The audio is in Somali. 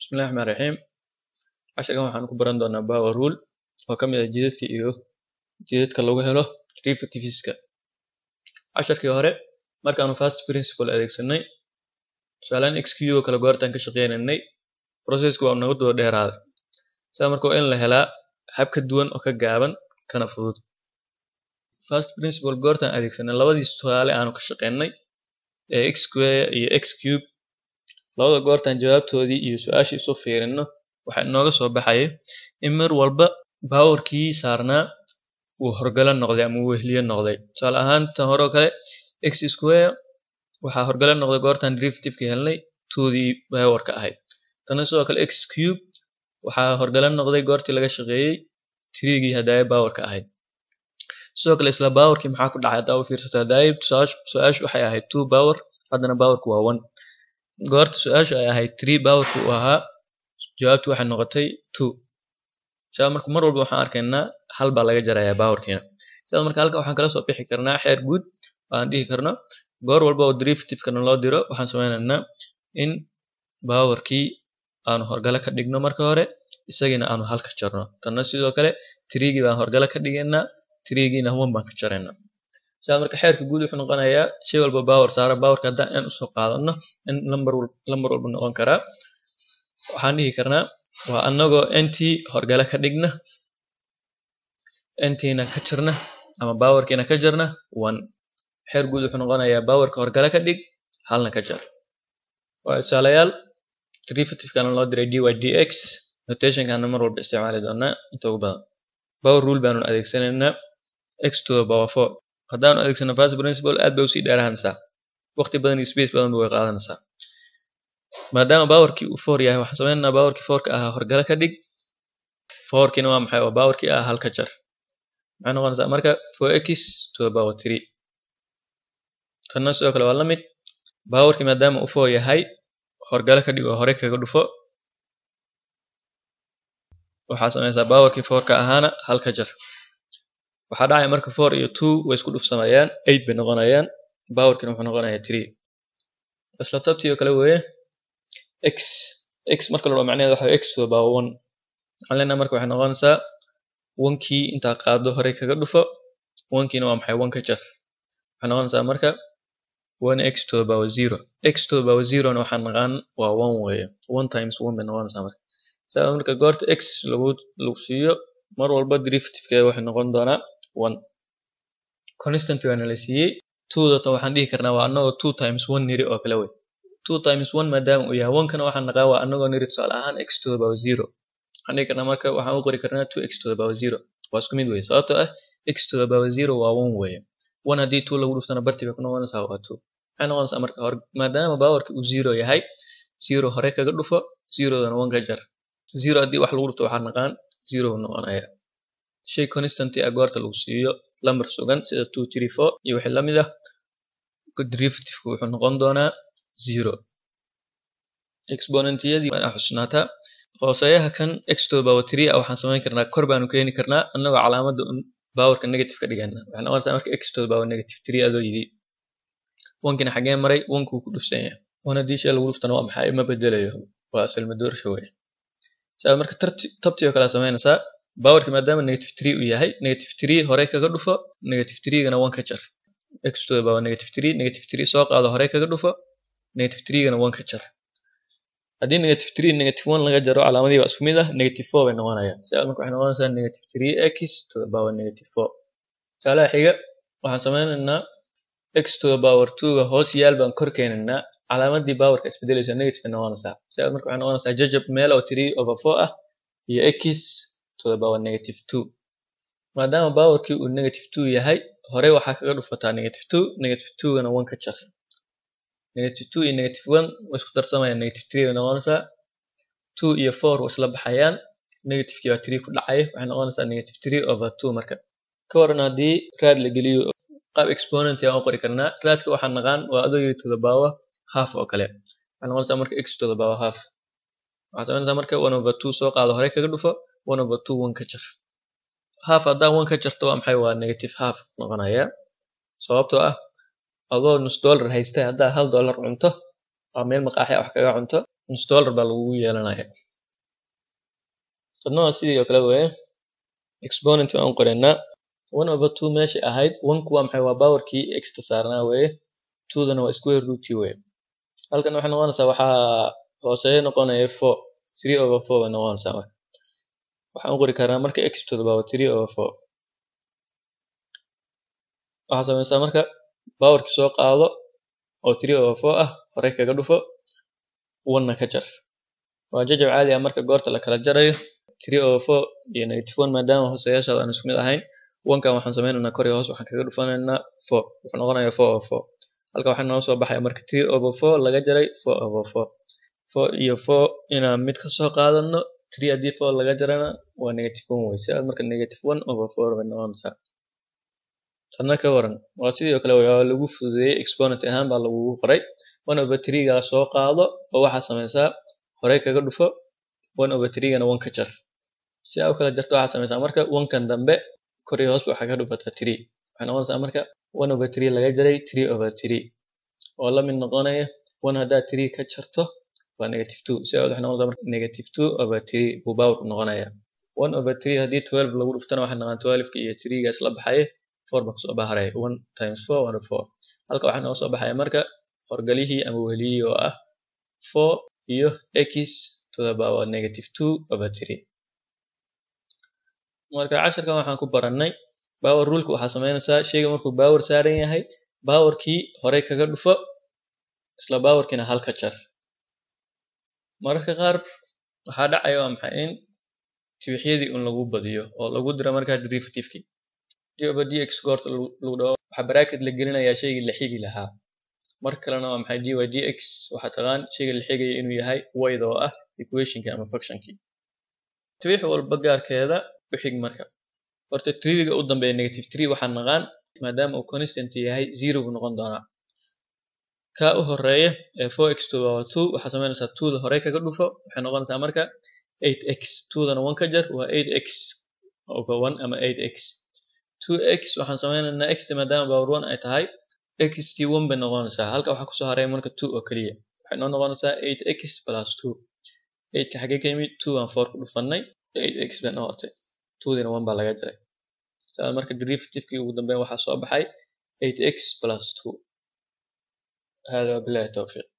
Bismillahi Raxmaani Raxiim. Casharkan waxaan ku baran doonaa power rule oo ka mid ah jidadka iyo jidadka lagu helo derivativeska. Casharkii hore markaanu first principle adeegsanay tusaalehaan xq oo kale goortaan ka shaqeynaynay processku waa nagu daba dheeraaday. Sidaa marka waa in la helaa hab ka duwan oo ka gaaban kana fudud. First principle goortaan adeegsanay labadii tusaale aanu ka shaqeynay ee x square iyo x cube labada goortaan jawaabtoodii iyo su-aashii isu fiirino waxaa inooga soo baxaya in mar walba powerkii saarnaa uu horgala noqday ama uu wehliye noqday. Tusaale ahaan tan hore oo kale x square waxaa horgala noqday goortaan derivative-ka helnay 2dii powerka ahayd. Tana sidoo kale x cube waxaa horgala noqday goortii laga shaqeeyay 3gii hadaayo powerka ahayd. Sidoo kale isla powerkii maxaa ku dhacay hadaa u fiirsato hadaayo su-aashu waxay ahayd 2 power haddana powerku waa 1. Goorta su-aashu ay ahayd 3 powerku uu ahaa jawaabtu waxay noqotay 2. Sidaa marka mar walba waxaan arkaynaa hal baa laga jarayaa powerkiina. Sidaa marka halkan waxaan kala soo bixi karnaa xeer guud aan dhihi karno goor walba oo derivative-kana loo diro waxaan sameynaynaa in powerkii aanu horgala ka dhigno marka hore isagiina aanu hal ka jarno. Tanna sidoo kale 3gii baan horgala ka dhigaynaa 3giina 1 baan ka jaraynaa. Sidaa marka xeerka guud wuxuu noqonayaa shay walba power saara powerka haddaan n usoo qaadano n lambar lambar walba noqon karaa. Waxaan dhihi karnaa waa anagoo ntii horgala ka dhigna ntiina ka jarna ama powerkiina ka jarna 1. Xeer guud wuxuu noqonayaa powerka horgala ka dhig halna ka jar. Waa tusaalayaal derivative-kana loo diray dy dx notation-kana mar walba isticmaali doonaa inta ugu badan. Power rule baanu adeegsanaynaa x to the power 4 haddaanu adeegsano first principle aad bay usii dheeraanaysaa waqti badan iyo space badan way qaadanaysaa maadaama powerkii uu 4 yahay waxaan sameynaynaa powerkii 4 ka ahaa horgala ka dhig 4kiina waa maxay waa powerkii ah halka jar maxay noqonaysaa marka 4x to the power 3 tanna sidoo kale waa la mid powerkii maadaama uu 4 yahay horgala ka dhig oo hore kaga dhufo waxaa sameysaa powerkii 4 ka ahaana halka jar waxaa dhacaya marka 4 iyo 2 way isku dhufsamayaan 8 bay noqonayaan powerkiina wuxuu noqonayaa 3 isla tabtii oo kale weeye x x marka la dhaho macnaheedu waxa x to the power 1 waxaan leenahay marka waxay noqonaysaa 1kii intaa qaado hore kaga dhufo 1kiina waa maxay 1 ka jar waxay noqonaysaa marka 1x to the power 0 x to the power 0 na waxaan naqaan waa 1 weeye 1 times 1 bay noqonaysaa marka sidaa marka goorta x lagu lagu siiyo mar walba derivative-keeda waxay noqon doonaa 1 constant waana la siiyey 2 data waxaan dhihi karnaa waa anagoo 2 times 1 niri oo kale wey 2 times 1 maadaama uu yahay 1 kana waxaan naqaa waa anagoo niri tusaale ahaan x to the power 0 waxaan dhihi karnaa marka waxaan u qori karnaa 2x to the power 0 waa isku mid wey sababtoo ah x to the power 0 waa 1 weeye 1 haddii 2 lagu dhuftana bartii bay ku noqonaysaa waa 2 maxay noqonaysaa marka hor maadaama powerki uu 0 yahay 0 hore kaga dhufo 0dana 1 ka jar 0 haddii wax lagu dhufto waxaan naqaan 0 buu noqonayaa shay constant ah goorta lagu siiyo lambar sugan sida 2 3 4 iyo wixii la mid ah derivative-ku wuxuu noqon doonaa 0 exponentiyadii waa xusnaataa hooseeyaha kan x to the power 3 ah waxaan samayn karnaa kor baanu keeni karnaa annagoo calaamadda powerka negative ka dhigana waxay noqonaysaa marka x to the power negative 3 adoo yidhi wankina xagee maray wankuu ku dhufsan yahay wan haddii shay lagu dhuftana waa maxay ma bedelayo waa asalma doorsha weye sidaa marka tabtii oo kale samaynaysaa powerki maadaama negative 3 uu yahay negative 3 hore kaga dhufo negative 3gana 1 ka jar x to the power negative 3 negative 3 soo qaado hore kaga dhufo negative 3gana 1 ka jar haddii negative 3 negative 1 laga jaro calaamadii waa isku mid ah negative 4 bay noqonayaan sidaa marka waxay noqonaysaa negative 3x to the power negative 4 tusaalaha xiga waxaan sameynaynaa x to the power 2 ga hoos yaal baan kor keenaynaa calaamadii powerka isbedelaysa negative bay noqonaysaa sidaa marka waxay noqonaysaa jajab meel oo 3 over 4 ah iyo x to the power negative 2 maadaama powerkii uu negative 2 yahay hore waxaa kaga dhufataa negative 2 negative 2gana 1 ka jar negative 2 iyo negative 1 way isku darsamayaan negative 3 bay noqonaysaa 2 iyo 4 way isla baxayaan negativekii waa 3 ku dhacaya waxay noqonaysaa negative 3 over 2 marka ka waran haddii raad la geliyo qaab exponent aan u qori karnaa raadka waxaan naqaan waa adoo yiri to the power half oo kale waxay noqonaysaa marka x to the power half waxaad samaynaysaa marka 1 over 2 soo qaado hore kaga dhufo 1 over 2 1 ka jar half haddaan 1 ka jarto waa maxay waa negative half noqonaya sababtoo ah adoo nus dollar haysta haddaa hal dollar cunto oo meel maqaaxi wax kaga cunto nus dollar baa lagugu yeelanaya tadna waa sidii oo kale weye exponent waan u qoraynaa one over two meesha ahayd onku waa maxay waa powerkii exta saarnaa weye twodana waa square rootkii weye halkan waxay noqonaysaa waxaa hooseeyo noqonaya four three over four bay noqonaysaa marka waxaan u qori karnaa marka x to the power three over four waxaa samaysaa marka powerki soo qaado oo three over four ah horey kaga dhufo one-na ka jar waa jajab caadi ah marka goorta la kala jarayo three over four iyo negative one maadaama hooseyaashaada aan isku mid ahayn one-kan waxaan sameynaynaa kor iyo hoos waxaan kaga dhufanaynaa four wuxuu noqonayaa four over four halka waxaa noo soo baxaya marka three over four laga jaray four over four four iyo four inaan mid ka soo qaadano three haddii four laga jarana waa negative one wey sidaas marka negative one over four bay noqonaysaa tadna ka waran waa sidii oo kale waa lagu fududeeyey exponent ahaan baa lagugu qoray one over three gaa soo qaado oo waxaa samaysaa horey kaga dhufo one over three gana one ka jar si aa u kala jarto waxaa samaysaa marka one-kan dambe kor iyo hoos waxaa ka dhufataa three waxay noqonaysaa marka one over three laga jaray three over three oo la mid noqonaya one haddaad three ka jarto waa negative two si waxay noqonaysaa marka negative two over three buu power noqonaya one over three haddii twelve lagu dhuftana waxay noqon twelve-ka iyo three ga isla baxaya four baa kusoo baharaya one times four one four halka waxaa nooga soo baxaya marka horgalihii ama weliyii oo ah four iyo x to the power negative two over three marka casharkan waxaan ku barannay power ruleka waxaa sameynaysaa sheyga markuu power saaran yahay powerkii horey kaga dhufo isla powerkiina halka jar mararka qaar waxaa dhacaya waa maxay in tibixyadii un lagu badiyo oo lagu diro markaa derivativekii dioba dx goorta lagu dhaho waxaa bracket la gelinayaa shaygii la xigi lahaa mar kalena waa maxay dy dx waxaa taqaan shayga la xigaya inuu yahay wayd oo ah equationkii ama functionkii tibix walba gaarkeeda u xig marka horta triga u dambeeya negative three waxaa naqaan maadaama uu constant yahay zero buu noqon doonaa ka u horeeya ee four x to power two waxaa sameynaysaa twoda horey kaga dhufo waxay noqonaysaa marka eight x twodana one ka jar waa eight x over one ama eight x two x waxaan sameynaynaa x maadaama power one ay tahay x t one bay noqonaysaa halka waxaa kusoo haray marka two oo keliya waxay noo noqonaysaa eight x plus two eightka xagee ka yimid two aan four ku dhufanay eight x bay noqotay twodiina one baa laga jaray saa marka derivativekii ugu dambeyn waxaa soo baxay eight x plus two hada wabilahi towfiiq